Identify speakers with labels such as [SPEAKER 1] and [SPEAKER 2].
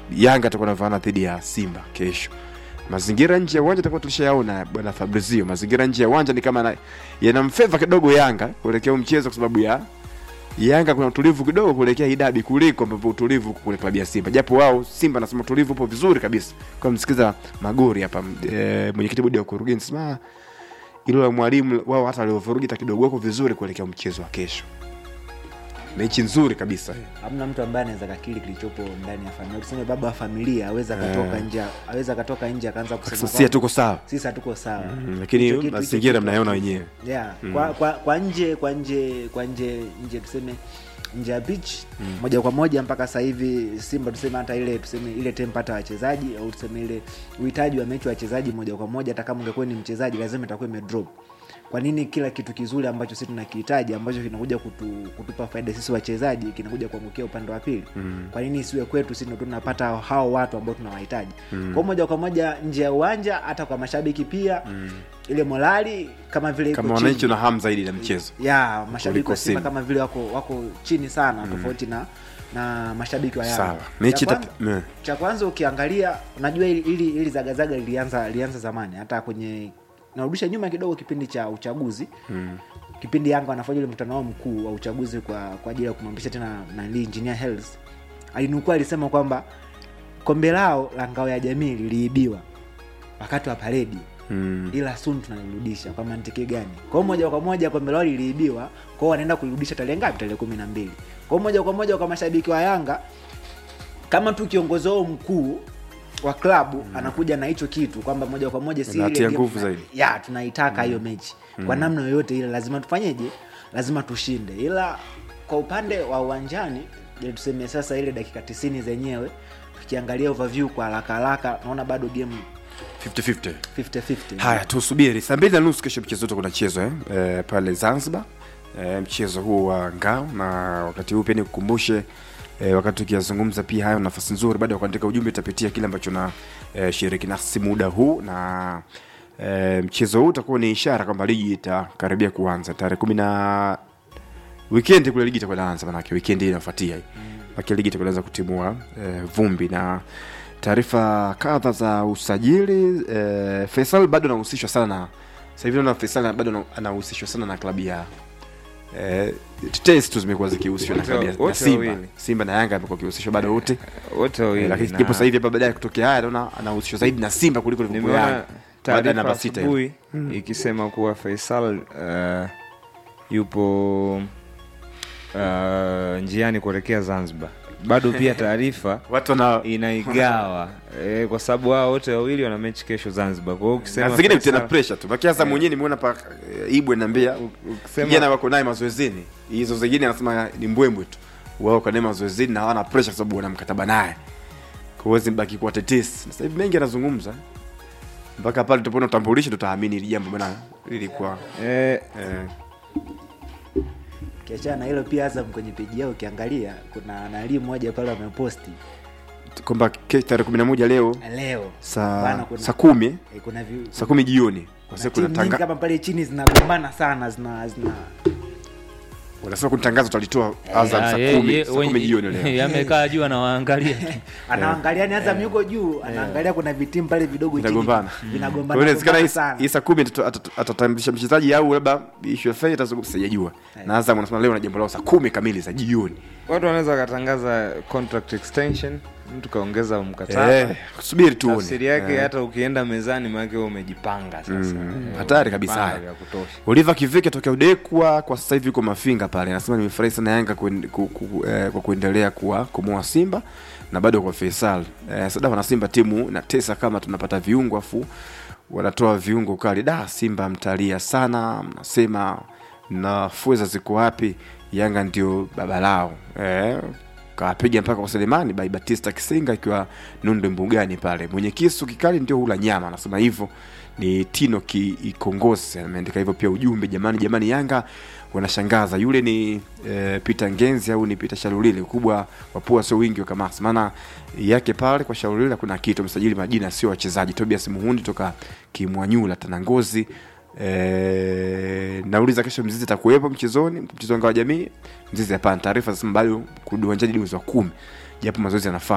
[SPEAKER 1] Yanga atakuwa navaana dhidi ya Simba kesho. Mazingira nje ya uwanja takuwa tulishayaona bwana Fabrizio. Mazingira nje ya uwanja ni kama na- yanamfeva kidogo Yanga kuelekea huu mchezo, kwa sababu ya Yanga kuna utulivu kidogo kuelekea hii dabi kuliko ambavyo utulivu uko kule klabu ya Simba, japo wao Simba nasema utulivu upo vizuri kabisa. Kwa msikiza Magori hapa e, mwenyekiti bodi ya ukurugenzi sema ilo la mwalimu wao hata waliovurugita kidogo wako vizuri kuelekea mchezo wa kesho. Mechi nzuri kabisa.
[SPEAKER 2] hamna mtu ambaye anaweza kakili kilichopo ndani ya familia tuseme baba wa familia aweza akatoka nje aweza akatoka nje akaanza kusema
[SPEAKER 1] Sisi
[SPEAKER 2] kwamba
[SPEAKER 1] hatuko sawa.
[SPEAKER 2] sisi hatuko sawa
[SPEAKER 1] Mm, lakini
[SPEAKER 2] Hicho kitu- hicho
[SPEAKER 1] mazingira
[SPEAKER 2] kitu
[SPEAKER 1] mnayaona
[SPEAKER 2] hakiki.
[SPEAKER 1] wenyewe.
[SPEAKER 2] yeah. kwa, kwa, kwa nje kwa nje kwa nje nje tuseme nje ya pitch moja kwa moja mpaka sasa hivi Simba tuseme hata ile tuseme ile tempo hata wachezaji au tuseme ile uhitaji wa mechi wa wachezaji moja kwa moja, hata kama ungekuwa ni mchezaji lazima itakuwa imedrop. Kwa nini kila kitu kizuri ambacho sisi tunakihitaji ambacho kinakuja kutu, kutupa faida sisi wachezaji kinakuja kuangukia upande wa pili? Kwa nini isiwe kwetu sisi ndo tunapata hao watu ambao tunawahitaji? Kwa moja kwa moja nje ya uwanja, hata kwa mashabiki pia ile morali kama vile iko
[SPEAKER 1] Kama
[SPEAKER 2] chini
[SPEAKER 1] wananchi na hamu zaidi na mchezo.
[SPEAKER 2] ya mashabiki
[SPEAKER 1] Kuliko
[SPEAKER 2] wa Simba
[SPEAKER 1] Simba.
[SPEAKER 2] kama vile wako wako chini sana tofauti na na mashabiki wa Yanga.
[SPEAKER 1] Sawa. Mechi
[SPEAKER 2] Cha
[SPEAKER 1] ita-
[SPEAKER 2] kwanza-
[SPEAKER 1] me.
[SPEAKER 2] cha kwanza ukiangalia, unajua ili ili, ili zagazaga lilianza lilianza zamani, hata kwenye narudisha nyuma kidogo, kipindi cha uchaguzi mm. kipindi Yanga wanafanya ule mkutano wao mkuu wa uchaguzi kwa kwa ajili ya kumwambisha tena nani Engineer Hersi alinukua, alisema kwamba kombe lao la ngao ya jamii liliibiwa wakati wa paredi
[SPEAKER 1] Mm.
[SPEAKER 2] ila soon tunalirudisha kwa mantiki gani kwao moja kwa moja kombe lao liliibiwa kwao wanaenda kulirudisha tarehe ngapi tarehe kumi na mbili kwao moja kwa moja kwa mashabiki wa yanga kama tu kiongozi wao mkuu wa klabu anakuja na hicho kitu kwamba moja kwa moja si ile
[SPEAKER 1] Anatia
[SPEAKER 2] game
[SPEAKER 1] nguvu
[SPEAKER 2] tuna-
[SPEAKER 1] zaidi.
[SPEAKER 2] ya tunaitaka hiyo mechi kwa namna yoyote ile lazima tufanyeje lazima tushinde ila kwa upande wa uwanjani je tuseme sasa ile dakika tisini zenyewe tukiangalia overview kwa haraka haraka naona bado game
[SPEAKER 1] 50-50.
[SPEAKER 2] 50-50
[SPEAKER 1] Haya, tusubiri saa mbili na nusu kesho mchezo wote kunachezwa eh? eh, pale Zanzibar eh, mchezo huu wa ngao, na wakati huu pia nikukumbushe eh, wakati tukiyazungumza pia hayo, nafasi nzuri baada ya kuandika ujumbe itapitia kile ambacho na eh, shiriki nasi muda huu na eh, mchezo huu utakuwa ni ishara kwamba ligi itakaribia kuanza tarehe kumi na weekend kule ligi itakuwa inaanza, manake weekend hii inafuatia hii mm. ligi itakuwa inaanza kutimua eh, vumbi na taarifa kadha za usajili eh, Faisal bado anahusishwa sana na sasa hivi naona Faisal bado ana- anahusishwa sana na klabu ya eh, tetesi tu zimekuwa zikihusishwa na
[SPEAKER 3] Wote-
[SPEAKER 1] klabu ya na
[SPEAKER 3] wote
[SPEAKER 1] Simba
[SPEAKER 3] wawili.
[SPEAKER 1] Simba na Yanga amekuwa akihusishwa bado wote
[SPEAKER 3] wote
[SPEAKER 1] eh,
[SPEAKER 3] wawili
[SPEAKER 1] lakini
[SPEAKER 3] na-
[SPEAKER 1] ndipo sasa hivi hapa baadaye kutokea haya naona anahusishwa zaidi na Simba kuliko ilivyokuwa
[SPEAKER 3] nimeona
[SPEAKER 1] Yanga baada ya
[SPEAKER 3] taarifa
[SPEAKER 1] namba sita ile.
[SPEAKER 3] asubuhi ikisema kuwa Faisal uh, yupo uh, njiani kuelekea Zanzibar. Bado pia taarifa
[SPEAKER 1] watu wana
[SPEAKER 3] inaigawa eh, kwa sababu hao wote wawili wana mechi kesho Zanzibar. Kwa hiyo
[SPEAKER 1] na
[SPEAKER 3] ukisema
[SPEAKER 1] zingine
[SPEAKER 3] Faisal-
[SPEAKER 1] tena pressure tu bakia sasa mwenyewe nimeona pa eh, Ibwe naambia
[SPEAKER 3] ukisema-
[SPEAKER 1] kijana wako naye mazoezini hizo zingine anasema ni mbwembwe tu wao wako naye mazoezini na hawana pressure kwa sababu wana mkataba naye kwa hiyo zibaki kuwa tetesi na sasa hivi mengi anazungumza mpaka pale tutapoona utambulisho tutaamini hili jambo bwana lilikuwa
[SPEAKER 3] eh,
[SPEAKER 1] eh,
[SPEAKER 2] kiachana na hilo pia Azam kwenye peji yao ukiangalia kuna nalii mmoja pale wameposti
[SPEAKER 1] kwamba ke- tarehe kumi na moja leo
[SPEAKER 2] leo Bana,
[SPEAKER 1] saa
[SPEAKER 2] kuna-
[SPEAKER 1] saa kumi
[SPEAKER 2] eh, kuna vi-
[SPEAKER 1] saa kumi jioni kwa
[SPEAKER 2] na
[SPEAKER 1] sababu
[SPEAKER 2] timu
[SPEAKER 1] kuna
[SPEAKER 2] nyingi
[SPEAKER 1] tanga
[SPEAKER 2] kama pale chini zinagombana sana zina zina
[SPEAKER 1] wanasema kuna tangazo tutalitoa Azam
[SPEAKER 4] Ah,
[SPEAKER 1] saa
[SPEAKER 4] ye-
[SPEAKER 1] kumi
[SPEAKER 4] ye-
[SPEAKER 1] saa kumi
[SPEAKER 4] wenye-
[SPEAKER 1] jioni leo
[SPEAKER 4] yamekaa juu anawaangalia tu.
[SPEAKER 2] anaangalia ni Azam yuko juu anaangalia kuna vitimu pale vidogo chini
[SPEAKER 1] Vinagombana. Kwa
[SPEAKER 2] vinagombana
[SPEAKER 1] hiyo inawezekana hii-
[SPEAKER 2] sana
[SPEAKER 1] hii saa kumi atatu- atatu- atatambulisha mchezaji au labda issue ya fedha itazungumza, sijajua. Na Azam wanasema leo na jambo lao saa kumi kamili za jioni.
[SPEAKER 3] watu wanaweza wakatangaza contract extension, mtu kaongeza mkataba
[SPEAKER 1] Eh, subiri tuone.
[SPEAKER 3] tafsiri yake
[SPEAKER 1] Eh.
[SPEAKER 3] hata ukienda mezani maanake wewe umejipanga sasa
[SPEAKER 1] Mm,
[SPEAKER 3] Eh,
[SPEAKER 1] hatari kabisa
[SPEAKER 3] umejipanga
[SPEAKER 1] haya.
[SPEAKER 3] vya kutosha
[SPEAKER 1] Oliver Kiveke tokea Udekwa kwa sasa hivi yuko Mafinga pale. Anasema nimefurahi sana Yanga kuen- ku, ku, eh, kwa kuendelea kuwa kumoa Simba na bado kwa Faisal. Eh, sada wana Simba timu na tesa kama tunapata viungo afu wanatoa viungo kali. Da Simba mtalia sana, mnasema na fueza ziko wapi? Yanga ndio baba lao. Eh, kawapiga mpaka kwa Selemani by Batista Kisinga ikiwa Nunde Mbugani pale. Mwenye kisu kikali ndio hula nyama, anasema hivyo ni Tino Kikongosi ameandika hivyo pia ujumbe. Jamani, jamani, Yanga wanashangaza. Yule ni e, Peter Ngenzi au ni Peter Shalulile? Ukubwa wa pua sio wingi wa kamasi, maana yake pale kwa Shalulile kuna kitu msajili majina sio wachezaji. Tobias Muhundi toka Kimwanyula Tanangozi. E, nauliza kesho Mzizi atakuwepo mchezoni, mchezo wa ngao ya jamii. Mzizi hapana. Taarifa zinasema bado kurudi uwanjani hadi mwezi wa kumi, japo mazoezi yanafaa